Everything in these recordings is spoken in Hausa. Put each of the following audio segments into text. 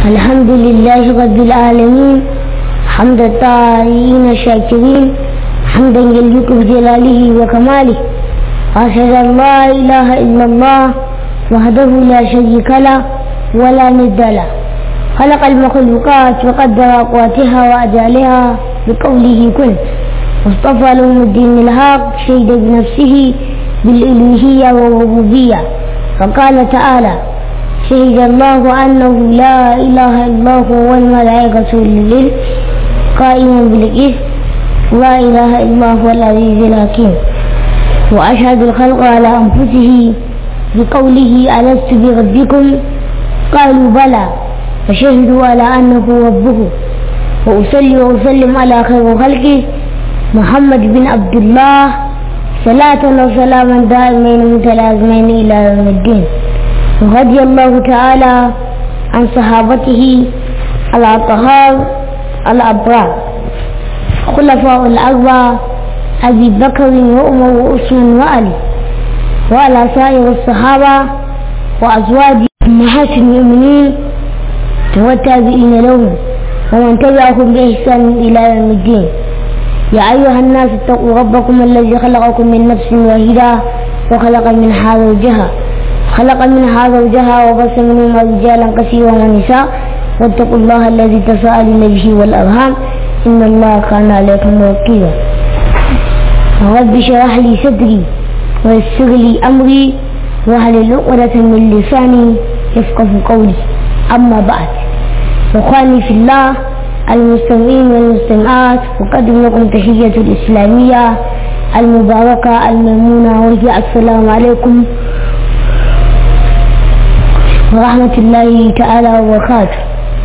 الحمد لله رب العالمين حمد الطائعين الشاكرين حمدا يليق بجلاله وكماله وأشهد أن لا إله إلا الله وحده لا شريك له ولا ند له خلق المخلوقات وقدر أقواتها وأجالها بقوله كن واصطفى لهم الدين الحق شهد بنفسه بالإلوهية والربوبية فقال تعالى شهد الله أنه لا إله إلا هو والملائكة للعلم قائما بالقسط لا إله إلا هو العزيز الحكيم وأشهد الخلق على أنفسه بقوله ألست بربكم قالوا بلى فشهدوا على أنه ربه وأصلي وأسلم على خير خلقه محمد بن عبد الله صلاة وسلاما دائمين متلازمين إلى يوم الدين رضي الله تعالى عن صحابته الأطهار الأبرار خلفاء الأربعة أبي بكر وعمر وعثمان وعلي وعلى سائر الصحابة وأزواج أمهات المؤمنين والتابعين لهم ومن تبعهم بإحسان إلى يوم الدين يا أيها الناس اتقوا ربكم الذي خلقكم من نفس واحدة وخلق منها زوجها خلق منها زوجها وبث منهما رجالا كثيرا ونساء واتقوا الله الذي تساءلون به والأرham إن الله كان عليكم رقيبا رب اشرح لي صدري ويسر لي أمري واحلل عقدة من لساني يفقه قولي أما بعد إخواني في الله المستمعين والمستمعات أقدم لكم تحية الإسلامية المباركة الميمونة وهي السلام عليكم ورحمة الله تعالى وبركاته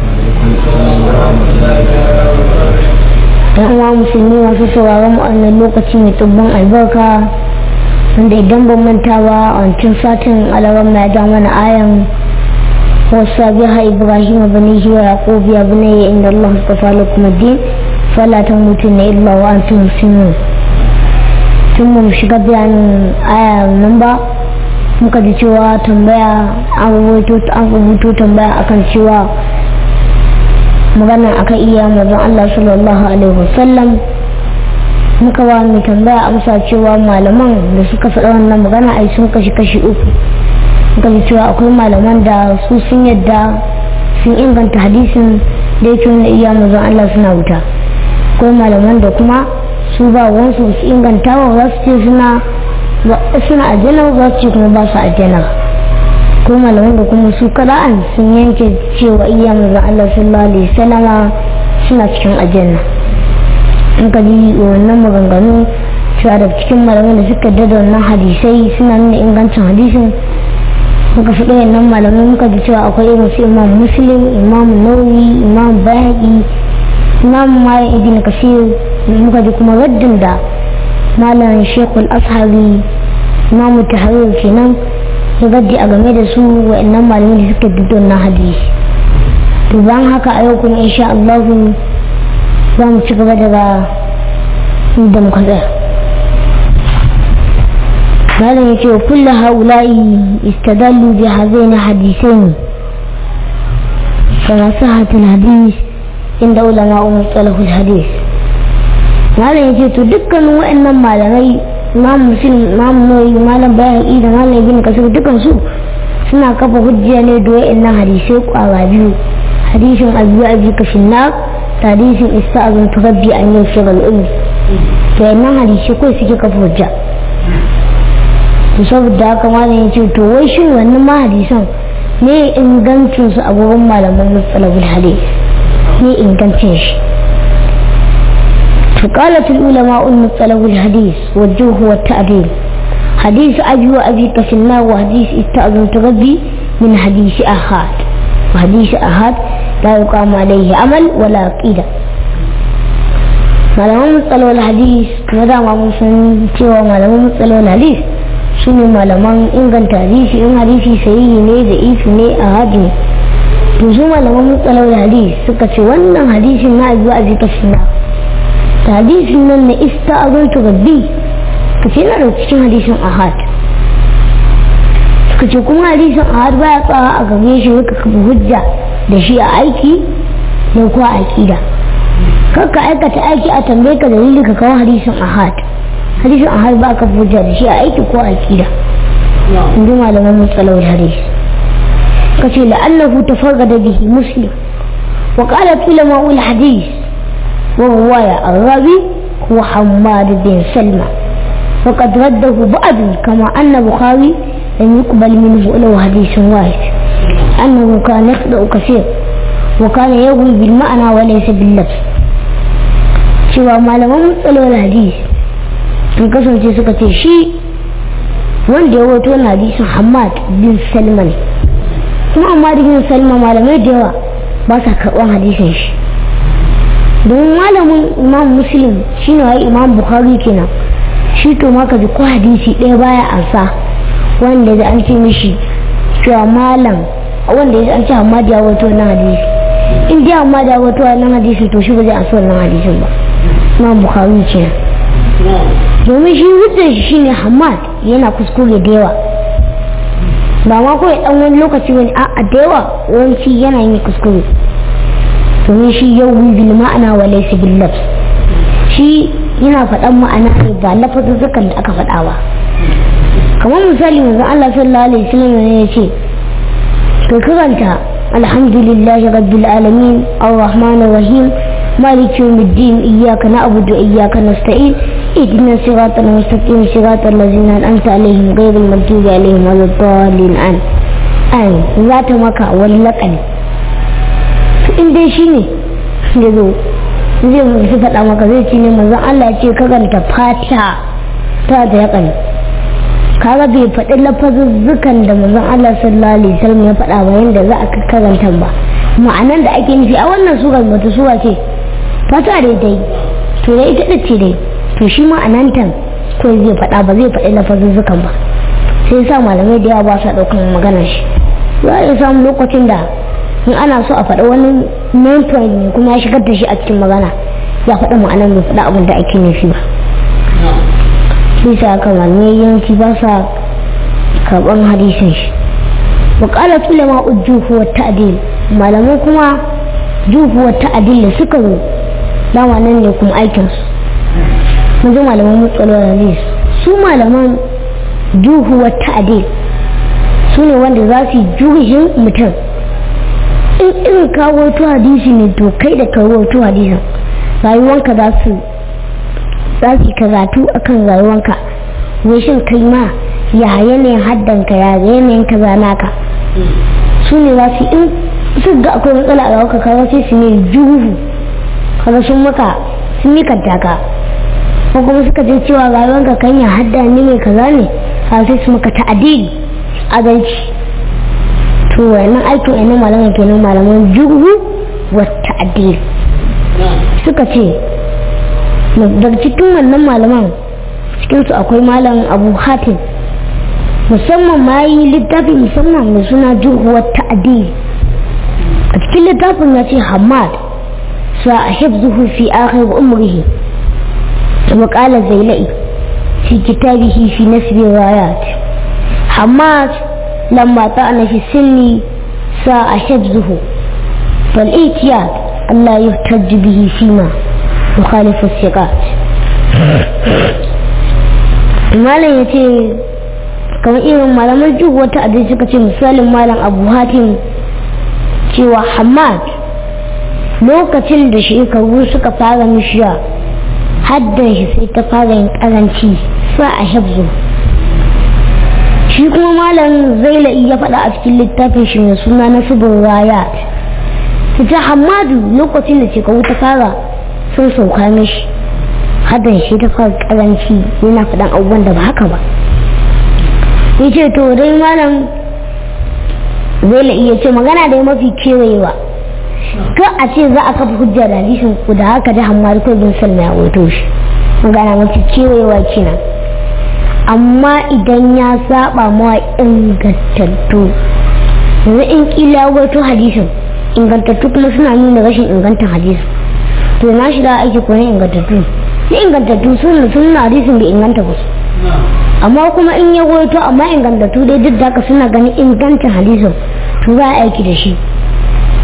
yan uwa musulmi masu sauraron mu wannan lokaci mai tubbin albarka wanda idan ban manta ba a wancan satin alaram na ja mana ayan wasu biha ibrahim bani wa yaqub ya bunayya inda allah astafa lakum ad-din fala tamutunna illa wa antum muslimun tun mu shiga bayanin aya nan ba muka ji cewa tambaya an rubuto tambaya akan cewa magana akan iya mazan Allah sallallahu alaihi wasallam muka ba mai tambaya amsa cewa malaman da suka faɗa wannan magana ai sun kashi kashi uku muka ji cewa akwai malaman da su sun yadda sun inganta hadisin da yake wanda iya mazan Allah suna wuta akwai malaman da kuma su ba wansu su inganta wa za su ce suna suna aljanna za su ce kuma ba su aljanna ko malaman da kuma su kada'an sun yanke cewa iya mazan Allah sallallahu alaihi wasallama suna cikin aljanna in ka ji wannan maganganu cewa da cikin malaman da suka dada wannan hadisai suna nuna ingancin hadisin muka fi ɗayan nan malamai muka ji cewa akwai irin su imam muslim imam nawawi imam bayhaqi imam malik ibn kasir muka ji kuma raddin da malam shekul ashabi imamu tahrir kenan ya gaddi a game da su wa'annan malamai da suka dudon na hadisi to bayan haka a yau kuma insha Allah za mu ci gaba daga inda muka tsaya malam ya ce kullu haula'i istadallu bi hazaini hadisaini kama sahatul hadis inda ulama umar talahul hadis malam ya ce to dukkanin wa'annan malamai imam muslim imam nawawi malam bayhaqi da malam ibn kasir dukan su suna kafa hujja ne da wa'annan hadisai kwara biyu hadisin abu abi kashin na da hadisin ista'azun turabbi an yau shigar ilmi to wa'annan hadisai kawai suke kafa hujja to saboda haka malam ya ce to wai shin wannan ma hadisan ne ingancin su a gurin malaman mustalahul hadis ne ingancin shi فقالت العلماء المطلب الحديث والجوه والتعديل حديث أبي وأبي كفلنا وحديث استأذن تربي من حديث أحد وحديث أحد لا يقام عليه عمل ولا قيدة malaman matsalolin hadis kuma dama mun san cewa malaman matsalolin hadis su ne malaman inganta hadisi in hadisi sahihi ne da ifi ne a hadi to su malaman matsalolin hadis suka ce wannan hadisin na abu a jika suna hadisin nan na ista a zonto rabbi ka ce na da cikin hadisin ahad suka ce kuma hadisin ahad baya tsawa a gabe shi ka kafa hujja da shi a aiki da kuwa aƙida kakka aikata aiki a tambaye ka dalili ka kawo hadisin ahad hadisin ahad ba ka hujja da shi a aiki ko aƙida in ji malaman mutsalawar hadisi ka ce la'allahu tafarrada bihi muslim wa qalat ulama ul hadis wa ruwaya ar-rabi huwa hammad bin salma وقد رده بعض كما أن بخاري لم يقبل منه له حديث واحد أنه كان يخطأ كثير وكان يروي بالمعنى وليس باللفظ cewa malaman matsalolin hadis sun kasance suka ce shi wanda ya wato na hadisin hamad bin salman kuma amma bin salman malamai da yawa ba sa karɓar hadisin shi don malamin imam muslim shine wai imam bukhari kenan shi to maka ji ko hadisi ɗaya baya ansa wanda da an ce mishi cewa malam wanda ya an ce hamad ya wato na hadisi in dai hamad ya wato na hadisi to shi ba zai ansa wannan hadisin ba imam bukhari ce domin shi hujjar shi shine hamad yana kuskure da yawa ba ma kawai dan wani lokaci wani a da yawa yawanci yana yin kuskure domin shi yau bil ma'ana wa laysa bil lafz shi yana faɗan ma'ana ne ba lafazin da aka faɗa ba kamar misali manzon Allah sallallahu alaihi wasallam ne ya ce ka karanta alhamdulillahi rabbil alamin arrahmanir rahim مالك يوم الدين إياك نعبد وإياك نستعين اهدنا الصراط المستقيم صراط الذين أنعمت عليهم غير المغضوب عليهم ولا الضالين عن أن ذات مكة واللقن إن دي شيني يزو zai musu faɗa maka zai ce ne manzon Allah ce karanta fata ta da yakan kaga bai faɗi lafazuzzukan da manzon Allah sallallahu alaihi wasallam ya faɗa ba yanda za a karanta ba ma'anan da ake nufi a wannan surar wata sura ce fata dai dai to dai ita ce dai to shi ma anantan ko zai faɗa ba zai faɗi lafazuzzukan ba sai sa malamai da yawa ba sa ɗaukan maganar shi za a iya samun lokacin da in ana so a faɗa wani main point ne kuma ya shigar da shi a cikin magana ya faɗa ma'anar bai faɗa abin da ake nufi ba sai sa haka malamai yawanci ba sa karɓar hadisin shi وقالت علماء الجوف والتعديل malamai kuma juhu wa ta'adil da suka zo dama nan ne kuma aikinsu mun ji malaman mutsalwar hadis su malaman juhu wa ta'adil su ne wanda za su yi juhin mutum in irin kawo to hadisi ne to kai da kawo to hadisin rayuwanka za su za su karatu akan rayuwanka wai shin kai ma ya yanayin haddanka ya yanayin kaza naka su ne za su in su ga akwai matsala a rayuwarka kawo sai su ne juhu kaga sun maka sun yi kantaka ko kuma suka je cewa rayuwarka kan ya hadda ne mai kaza ne a sai su maka ta'adili adalci to wannan aikin ainihin malaman kenan malaman juhu wa ta'adili suka ce daga cikin wannan malaman cikinsu akwai malam abu hatim musamman ma yi littafi musamman mai suna juhuwar ta'adil a cikin littafin ya ce hamad sa a hifzuhu fi akhir umrihi wa qala zailai fi kitabihi fi nasbi rayat hamad lamma ta'ana fi sinni sa a hifzuhu fal itiyad Allah yuhtaj bihi fima يخالف الثقات malam ya ce kamar irin malaman juhu wata adai suka ce misalin malam abu hatim cewa hamad lokacin da shekaru suka fara mishiya haddan shi sai ta fara yin karanci sa a hebzo shi kuma malam zaila'i ya faɗa a cikin littafin shi mai suna na subin rayat ta hamadu lokacin da shekaru ta fara sun sauka mishi haddan shi ta fara karanci yana faɗan abubuwan da ba haka ba ya ce to dai malam zai la iya ce magana dai mafi kewayewa ka a ce za a kafa hujja da hadisin ku da haka da hammar ko bin salma ya wato shi magana mafi kewayewa kenan amma idan ya saba mawa ingantattu yanzu in kila wato hadisin ingantattu kuma suna nuna rashin ingantan hadisin to na shi da ake kone ingantattu na ingantattu sun suna hadisin bai inganta ba amma kuma in ya goyo amma ingantattu dai duk da haka suna ganin ingancin hadisin to za a aiki da shi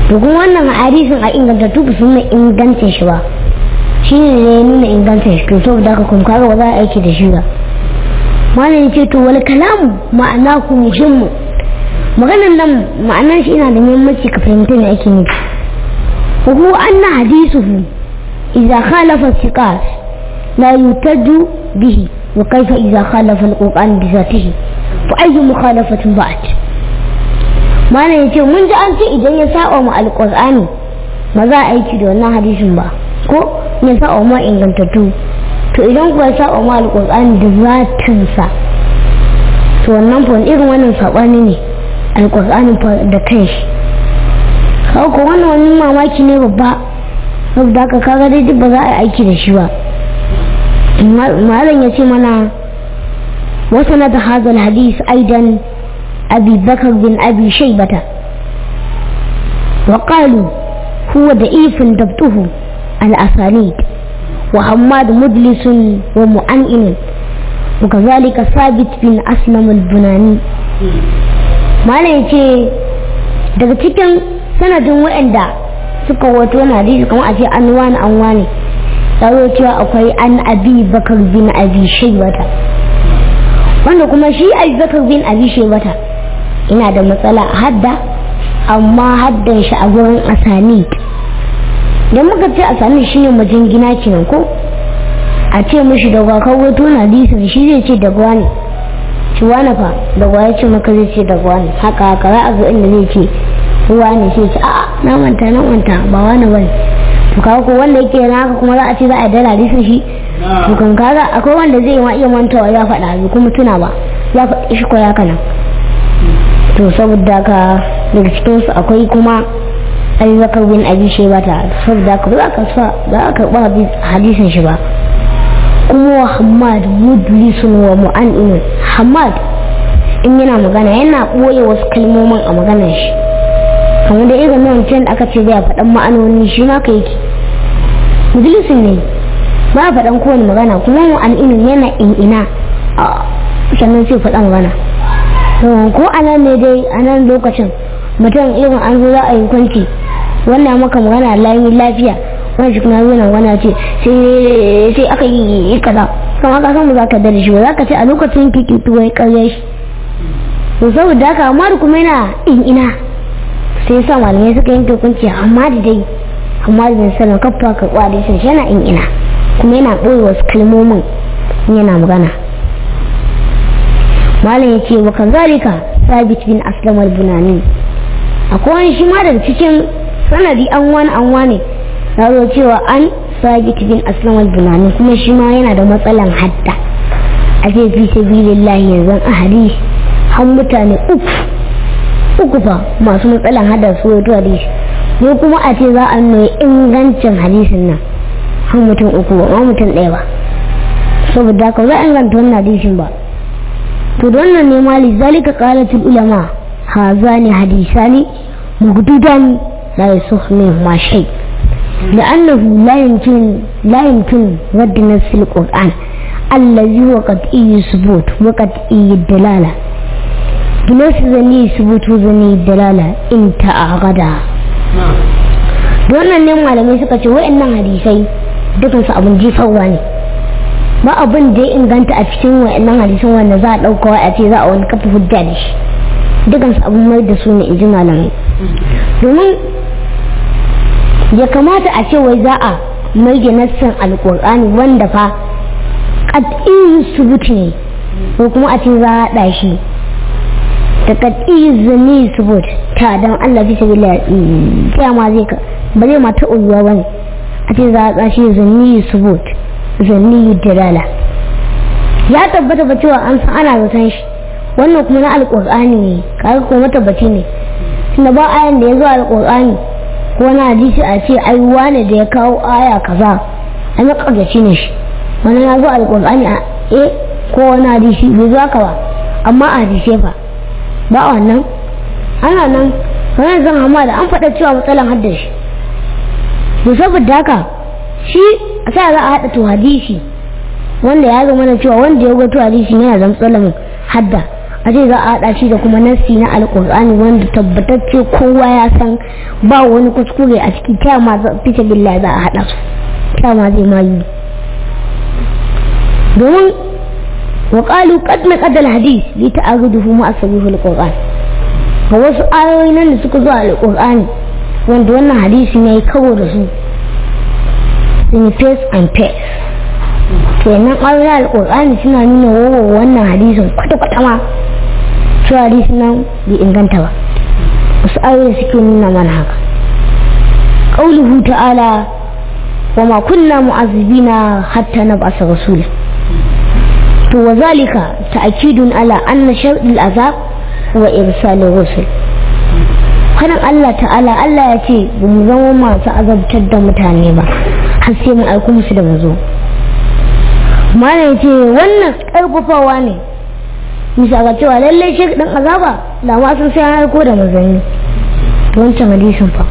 to kuma wannan hadisin a ingantattu ba su nuna ingancin shi ba shi ne ya nuna ingancin shi to saboda haka kuma kaga ba za a aiki da shi ba malam ce to wal kalamu ma'ana ku muhimmu maganar nan ma'anar shi ina da muhimmanci ka fahimta me ake nufi wa huwa anna hadithuhu idza khalafa thiqat la yutaju bihi wa kayfa idza khalafa al-qur'an bi zatihi fa ayyu mukhalafatin ba'd malam yace mun ji an ce idan ya saba mu al-qur'ani ba za a aiki da wannan hadisin ba ko ya saba ma ingantattu to idan kuwa ya saba ma al-qur'ani da zatinsa to wannan fa irin wannan sabani ne alƙur'ani da kanshi kawo ko wannan wani mamaki ne babba saboda haka kaga dai duk ba za a yi aiki da shi ba malam ya ce mana wasu na da hazal hadis aidan abi bakar bin abi shaibata wa qalu huwa da ifin dabtuhu al-asanid wa hammad mudlisun wa mu'an'in وكذلك ثابت بن أسلم البناني mana ya ce daga cikin sanadin waɗanda suka wato wani hadisi kamar a ce an wani an wani tsaro cewa akwai an abi bakar bin abi shaibata wanda kuma shi abi bakar bin abi shaibata ina da matsala a hadda amma haddan shi a gurin asani da muka ce asani shine majingina kenan ko a ce mishi da gwakar wato na hadisin shi zai ce da gwani ci wani fa da ya ce maka zai ce da wani haka haka za a zo inda zai ce ruwa ne sai ce a'a na manta na manta ba wani bane to kaga ko wanda yake na haka kuma za a ce za a dala hadisin shi to kan kaga akwai wanda zai ma iya mantawa ya faɗa bai kuma tuna ba ya faɗi shi ko ya kana to saboda ka daga cikin su akwai kuma Abi Bakar bin Abi Shaybata saboda ka ba za ka sa za ka karɓa hadisin shi ba kuma Hamad mudlisun wa mu'annin Hamad in yana magana yana ɓoye wasu kalmomin a maganar shi kamar da irin nan can da aka ce zai faɗan ma'anoni shi ma ka yake mudlisun ne ba faɗan kowane magana kuma mu'annin yana in'ina sannan sai faɗan magana ko a nan ne dai a nan lokacin mutum irin an zo za a yi kwanci wannan maka magana lami lafiya wani shi kuma yana wana ce sai aka yi kaza kama ka san ba za ka da shi ba za ka ce a lokacin kiki tuwai karya shi to saboda haka amma da kuma yana in ina sai sa malamai suka yanke hukunci amma da dai amma da bin sanin kafa ka kwade shi yana in ina kuma yana ɓoye wasu kalmomin yana magana malam ya ce wa kazalika sabit bin aslam al-bunani akwai wani shi ma daga cikin sanadi an wani an wani ya zo cewa an sabit bin aslam al-bunani kuma shi ma yana da matsalan hadda a ce fi sabilillahi yanzu a hadisi har mutane uku uku fa masu matsalan hadda su wato hadisi ko kuma a ce za a nuna ingancin hadisin nan har mutum uku ba mutum ɗaya ba saboda ka za a inganta wannan hadisin ba to da wannan ne mali zalika qalatul ulama hazani hadisani mugdudan la yasukh min ma shay لأنه لا يمكن لا يمكن رد نفس القرآن الذي هو قطعي الثبوت وقطعي الدلالة بنفس ذني ثبوت وذني الدلالة انت أغدا wannan ne malamai suka ce wa'annan hadisai dukansu abin jifarwa ne ba abin da ya inganta a cikin wa'annan hadisan wanda za a ɗauka a ce za a wani kafa hujja da shi dukansu abin mai da su ne in ji malamai domin ya kamata a ce wai za a mai da nassan alƙur'ani wanda fa ƙad'iyin subuti ne ko kuma a ce za a haɗa shi da ƙad'iyin zane subut ta don Allah fi sabi la ma zai ka ba zai mata uyuwa ba ne a ce za a tsashi zane subut zane dalala ya tabbata ba cewa an san ana zaton shi wannan kuma na alƙur'ani ne kaga kuma tabbaci ne tunda ba ayan da ya zo alƙur'ani ko na hadisi a ce ai wane da ya kawo aya kaza an ƙarfaci ne shi wani ya zo alƙur'ani a e ko wani hadisi bai zo haka ba amma a hadisi fa ba wannan ana nan wani zan hama da an faɗa cewa matsalan hadda shi to saboda haka shi a sa za a haɗa to hadisi wanda ya zama na cewa wanda ya ga to hadisi yana da matsalan hadda a ce za a haɗa shi da kuma nassi na alƙur'ani wanda tabbatacce kowa ya san ba wani kuskure a ciki ta ma fita billahi za a haɗa su ta ma zai ma yi domin wa qalu qad naqada al-hadith li ta'aruduhu ma asabihu al-qur'an ga wasu ayoyi nan da suka zo a alƙur'ani wanda wannan hadisi ne kawo da su sun face and face kenan ayoyin alƙur'ani suna nuna wawa wannan hadisin kwata-kwata ma cewa hadisin nan bai inganta ba wasu ayoyi suke nuna mana haka ƙauluhu ta'ala wa ma kunna mu'azzibina hatta nab'asa rasula to wa zalika ta'kidun ala anna shar'il azab wa irsalir rusul kanan Allah ta'ala Allah ya ce ba mu zama masu azabtar da mutane ba har sai mu aiko musu da mazo mana ce wannan karfafawa ne bisa ga cewa lallai shi dan azaba da ma sun sai aiko da manzanni to wancan hadisin fa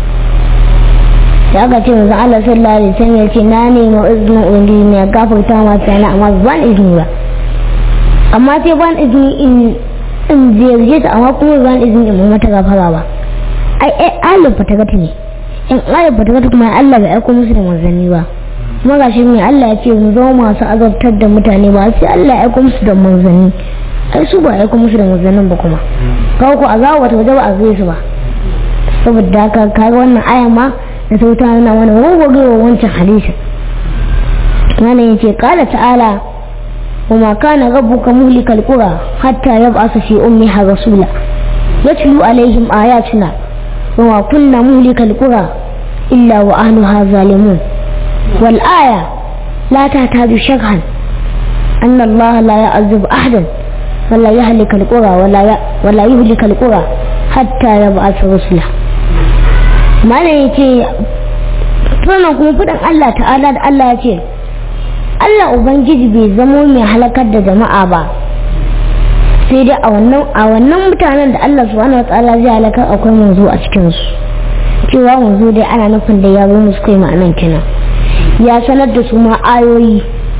da aka ce manzon Allah sallallahu alaihi wasallam ya ce na ne ma izinin ubangiji ne ya gafarta ma tsana amma ban izini ba amma sai ban izini in in ziyarce ta amma kuma ban izini in mata gafara ba ai ai Allah fatagata ne in Allah fatagata kuma Allah bai aiko musu da manzanni ba kuma gashi ne Allah ya ce mu zama masu azabtar da mutane ba sai Allah ya aiko musu da manzanni ai su ba ya aiko musu da manzannin ba kuma kawo ku azaba wata waje ba a zai su ba saboda haka kaga wannan aya ma da ta wuta nuna mana wawwagewa wancan hadisin wannan yace qala ta'ala وما كان ربك مهلك القرى حتى يبعث في أمها رسولا يتلو عليهم آياتنا وما كنا مهلك القرى إلا وأهلها ظالمون والآية لا تحتاج شرحا أن الله لا يعذب أحدا ولا يهلك القرى ولا ي... ولا يهلك القرى حتى يبعث رسله ما يجي sannan kuma faɗin Allah ta'ala da Allah ya ce Allah Ubangiji bai zamo mai halakar da jama'a ba sai dai a wannan a wannan mutanen da Allah subhanahu wa ta'ala zai halakar akwai manzo a cikin su cewa manzo dai ana nufin da ya zo musu kai ma'anan kenan ya sanar da su ma ayoyi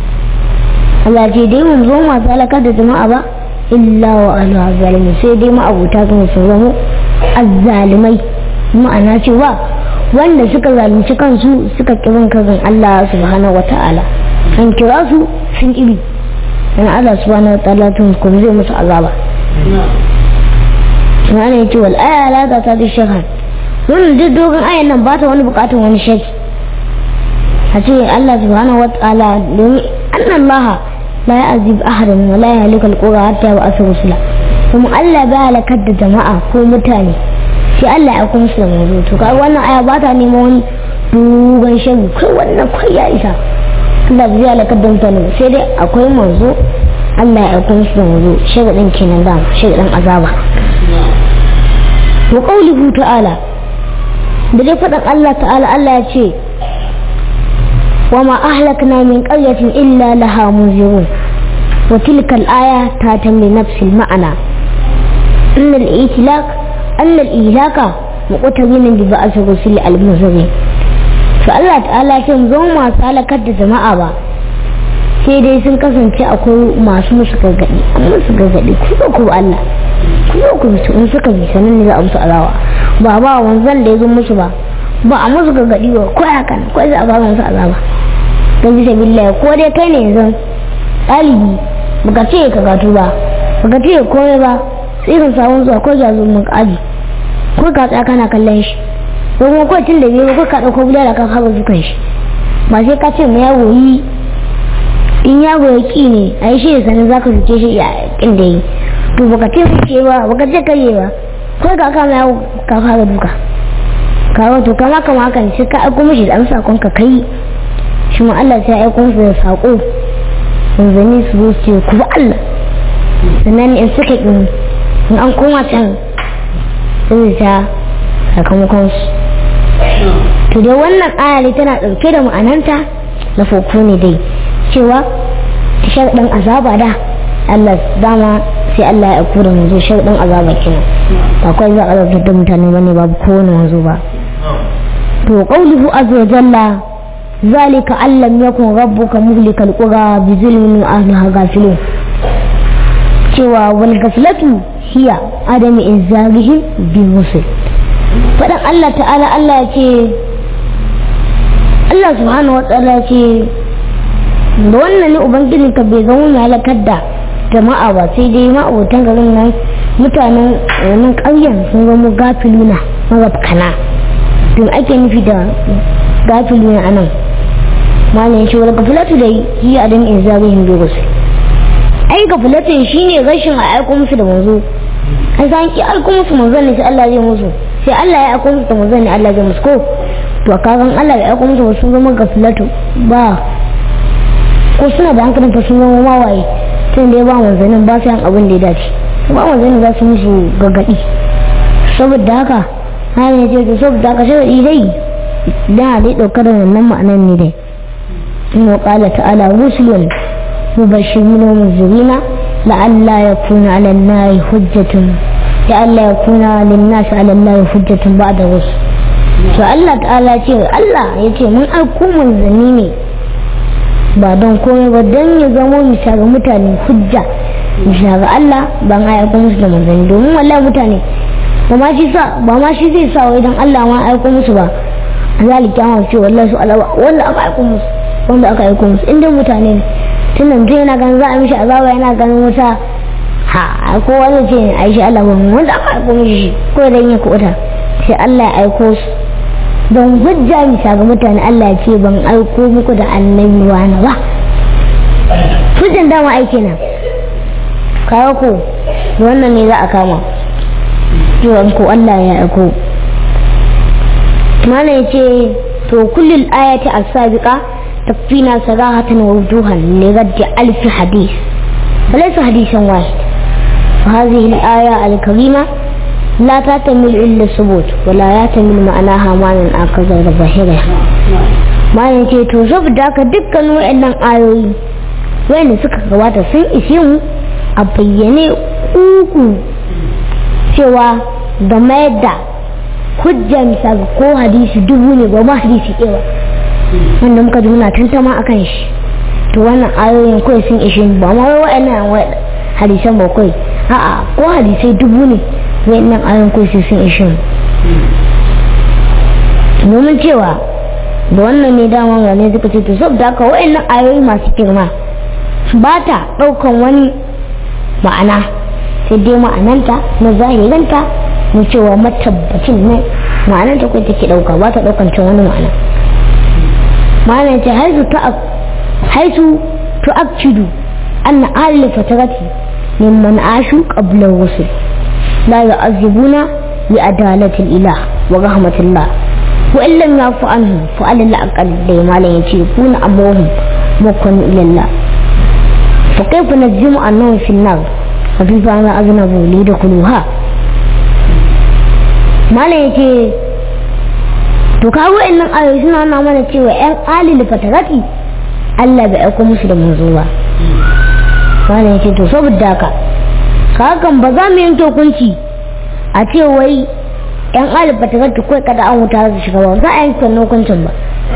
Allah ce dai manzo masu halakar da jama'a ba illa wa ahlu zalimi sai dai ma'abuta kan su zamo azzalimai ma'ana cewa wanda suka zalunci kansu suka kirin kan Allah subhanahu wa ta'ala an kira su sun ƙibi dan Allah subhanahu wa ta'ala tun kuma zai musu azaba Subhanahu ya ce wal aya la ta ta shakar wannan duk dogon ayan nan ba ta wani bukatun wani shaki a ce Allah subhanahu wa ta'ala domin annan laha la ya azib ahadan wa la ya halika alqura hatta ya ba'asa rusula kuma Allah ba halakar da jama'a ko mutane sai Allah ya kuma su da mazo to kai wannan aya ba ta neman wani dogon shagi kai wannan kai ya isa Allah zai halakar da mutane sai dai akwai manzo Allah ya aiko musu da manzo shagadin kenan da shagadin azaba wa qawluhu ta'ala da dai fadan Allah ta'ala Allah ya ce wa ma ahlakna min qaryatin illa laha munzirun wa tilka al-aya tatamli nafsi al-ma'ana inna al-itlaq anna al-ihlaka muqtadin bi ba'ath rusul al-munzirin to Allah ta'ala ce zo masu halakar da jama'a ba sai dai sun kasance akwai masu musu gargaɗi an musu gargaɗi ku zo ku Allah ku zo ku bisu in suka bi sanin ne za a musu alawa ba ba wanzan da ya zo musu ba ba a musu gargaɗi ba ko ya kan ko za a ba musu azaba don bisa billahi ko dai kai ne yanzu ɗalibi baka ce ka gatu ba baka ce komai ba sai kan samu zuwa ko jazo mun aji ko ka tsaya kana kallon shi ko kuma ko tun da biyu ko ka dauko bulala ka kawo dukan shi ba sai ka ce mu yago yi in yago ya ki ne a yi shi da sanin za ka fice shi a kin da yi to baka ce fice ba baka ce kare ba ko ka kama yago ka fara duka kawo to kama kama hakan sai ka aiko mishi da amsa sakon ka kai shi ma Allah sai ya aiko musu da sako manzanni su zo su ce ku ba Allah sannan in suka in an koma can sai ta sakamakon su to dai wannan ayari tana ɗauke da ma'ananta na foko ne dai cewa sharɗin azaba da Allah dama sai Allah ya aiko da manzo sharɗin azaba kenan ba kawai za a zartar da mutane bane babu kowane manzo ba to qawluhu azza wa jalla zalika allam yakun rabbuka muhlikal qura bi zulmin wa ahliha ghafilun cewa wal gaflatu hiya adami inzarihim bi musul fadan Allah ta'ala Allah ya ce Allah subhanahu wa ta'ala ce da wannan ne ubangijin ka bai zama mai halakar da jama'a ba sai dai ma'abotan garin nan mutanen wannan ƙauyen sun zama gafiluna magabkana don ake nufi da gafiluna a nan malam ya ce wani gafilatu da yi a dan in zarihin dogus ai gafilatin shine rashin a aiko musu da manzo an san ki aiko musu manzo ne sai Allah zai musu sai Allah ya aiko musu da manzo ne Allah zai musu ko to kagan Allah ya aiko musu sun zama gafilatu ba ko suna da hankalin fa sun zama mawaye tun da ya ba manzannin ba su yan abin da ya dace ba manzannin za su musu gargaɗi saboda haka hana ya ce to saboda haka sharaɗi dai dan a dai ɗauka da wannan ma'anan ne dai in wa ƙala ta'ala rusulun mubashirin wa munzirina la'alla yakuna 'ala an-nari hujjatun la'alla yakuna lin-nas 'ala an-nari hujjatun ba'da rusul to Allah ta'ala ce Allah ya ce mun aiko manzanni ne ba don komai ba don ya zama misa ga mutane hujja misa ga Allah ban aiko musu da manzanni domin wallahi mutane ba ma shi sa ba ma shi zai sa wai don Allah ma aiko musu ba zali kyamar ce wallahi su Allah wanda aka aiko musu wanda aka aiko musu inda mutane ne tun nan tun yana ganin za a mishi azaba yana ganin wuta ha ko wani ce a shi Allah ba wanda aka aiko mishi ko dan ya kuɓuta sai Allah ya aiko su don hujja misa ga mutane Allah ce ban aiko muku da annabi wani ba hujjan dama aiki nan kawo ko wannan ne za a kama yawan ko Allah ya aiko mana ya ce to kullum ayati as-sabiqa tafina sarahatan wa wujuhan li raddi alf hadith فليس حديثا واحد وهذه الآية الكريمة لا تعتمد إلا الثبوت ولا يعتمد معناها معنى آخر غير ظاهرها معنى ce to saboda haka dukkan waɗannan ayoyi wanda suka gabata sun ishe mu a bayyane uku cewa game da hujja misa ga ko hadisi dubu ne ba ma hadisi ɗaya wanda muka ji muna tantama akan shi to wannan ayoyin kawai sun ishe ba ma waɗannan hadisan ba kawai a'a ko hadisai dubu ne wayannan ayon kursi sun ishe domin cewa da wannan ne daman wane suka ce to saboda haka wayannan ayoyi masu girma ba ta ɗaukan wani ma'ana sai dai ma'ananta na zahiranta na cewa matabbacin ne ma'ananta ko take ɗauka ba ta ɗaukan can wani ma'ana ma'ana ce haisu ta haisu tu'akkidu anna ahli fatarati mimman ashu qabla rusul لا يعذبون لعدالة الإله ورحمة الله وإن لم يعفو عنهم فعلى الأقل ما لا يكون أمرهم مكن إلى الله فكيف نجزم أنهم في النار وفي فعل أذنبوا ليدخلوها ما لا يكي to kawo innan ayoyi suna nuna mana cewa yan alil fatarati Allah bai aiko musu da manzo ba wani yake to saboda haka hakan ba za mu yanke hukunci a ce wai yan alifa ta zata kawai kada an wuta su shiga ba za a yanke wannan hukuncin ba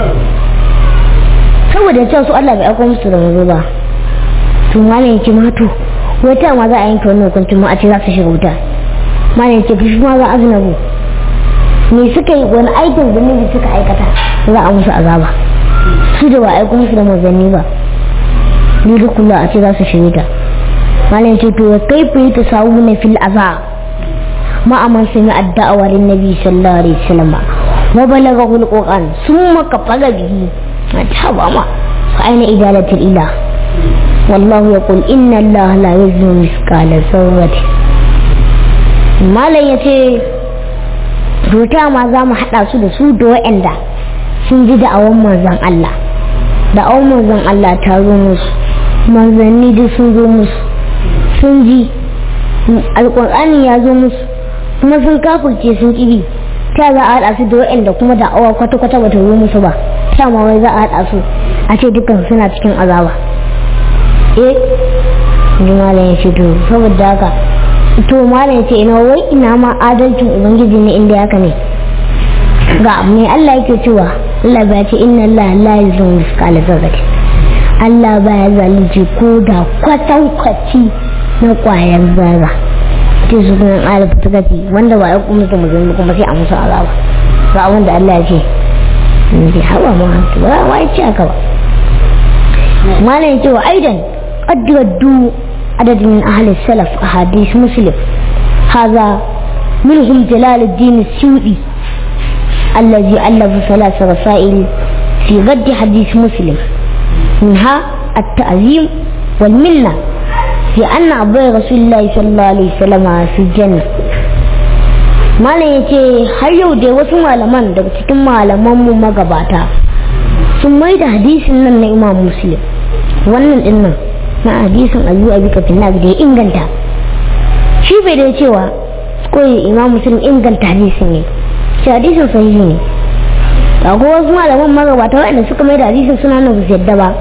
saboda cewa su Allah bai aiko musu da mazo ba to malam yake ma to wata ma za a yanke wannan hukuncin ma a ce za su shiga wuta malam yake fushi ma za a zinabu me suka yi wani aikin zunubi suka aikata za a musu azaba su da ba aiko musu da manzanni ba ni da kula a ce za su shiga wuta malam ce to kai fi ta sawu na fil azab ma aman sami addu'a lin nabi sallallahu alaihi wasallam wa balaghahu alquran summa kafaga bihi ta ba ma fa aina idalatul ilah wallahu yaqul inna allaha la yuzlimu mithqala dharratin malam yace rota ma za mu hada su da su da wa'anda sun ji da'awan manzon Allah da'awan manzon Allah ta zo musu manzanni duk sun zo musu sun ji alƙur'ani ya zo musu kuma sun kafurce sun ƙibi ta za a haɗa su da waɗanda kuma da awa kwata-kwata bata zo musu ba ta ma wai za a haɗa su a ce dukkan suna cikin azaba eh ji malam ya ce to saboda haka to malam ya ce ina wai ina ma adalcin ubangiji ne inda haka ne ga mai Allah yake cewa Allah ba ce inna Allah la yuzlimu mithqala dharratin Allah baya zalunci ko da kwatankwaci na kwayar zarra ce su kuma alif suka ce wanda ba ya kuma mutum musulmi kuma sai a musu azaba ga abin da Allah ya ce bai haɓa ma hantu ba wa ya ce haka ba malam ya ce wa aidan qad raddu adad min ahli salaf ahadith muslim hadha منهم جلال الدين السيوطي الذي ألف ثلاث رسائل في رد حديث مسلم منها التعظيم والمنة في أن أبوي رسول الله صلى الله عليه وسلم في الجنة malam ya ce har yau dai wasu malaman daga cikin malamanmu magabata sun mai da hadisin nan na imam muslim wannan din nan na hadisin abu abi kafin da ya inganta shi bai da cewa koyi imam muslim inganta hadisin ne shi hadisin sahihi ne ga ko wasu malaman magabata waɗanda suka mai da hadisin suna nan su yadda ba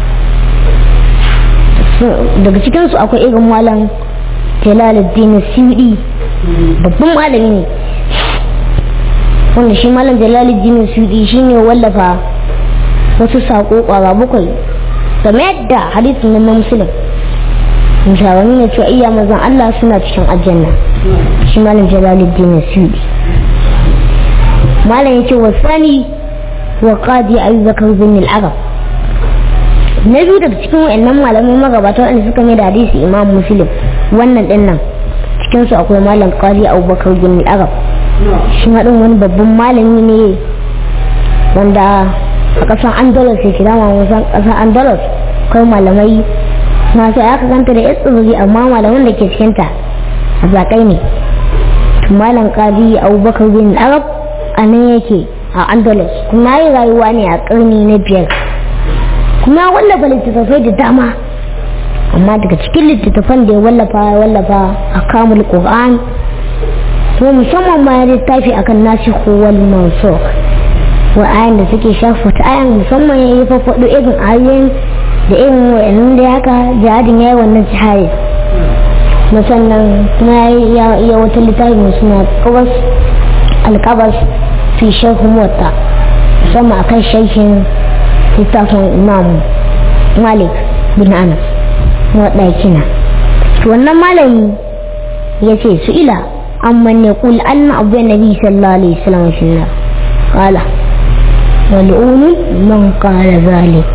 daga cikinsu akwai irin malam jalaluddin sudi babban malami ne wanda shi malam jalaluddin sudi shi ne wallafa wasu saƙo ƙwara bakwai game da hadisin nan na musulun misawani ne cewa iya mazan allah suna cikin aljanna shi malam jalaluddin sudi malam ya ce wa sani wa qadi abubakar bin al-arab na biyu daga cikin wayannan malamai magabata wanda suka mai da hadisi imam muslim wannan din nan cikin su akwai malam qadi abubakar bin al-arab shi hadin wani babban malami ne wanda a ƙasar andalus ya kira ma wasan ƙasar andalus kai malamai masu aka ganta da tsibiri amma malaman da ke cikinta a zaƙai ne malam qadi abubakar bin al-arab a nan yake a andalus kuma yi rayuwa ne a ƙarni na biyar kuma wallafa littattafai da dama amma daga cikin littattafan da ya wallafa ya wallafa a kamul qur'an to musamman ma ya littafi akan nasi wal mansukh wa ayan da suke shafa ta ayan musamman ya yi fafaɗo irin ayoyin da irin wayannan da haka jihadin ya yi wannan jihadi musannan kuma ya yi wata littafi mai suna kabas alkabas fi sharhu mota musamman akan sharhin littafin imam malik bin anas wadda kina wannan malami ya ce su ila amman ya kul anna abu nabi sallallahu alaihi wasallam fi nar qala wal'un man qala zalik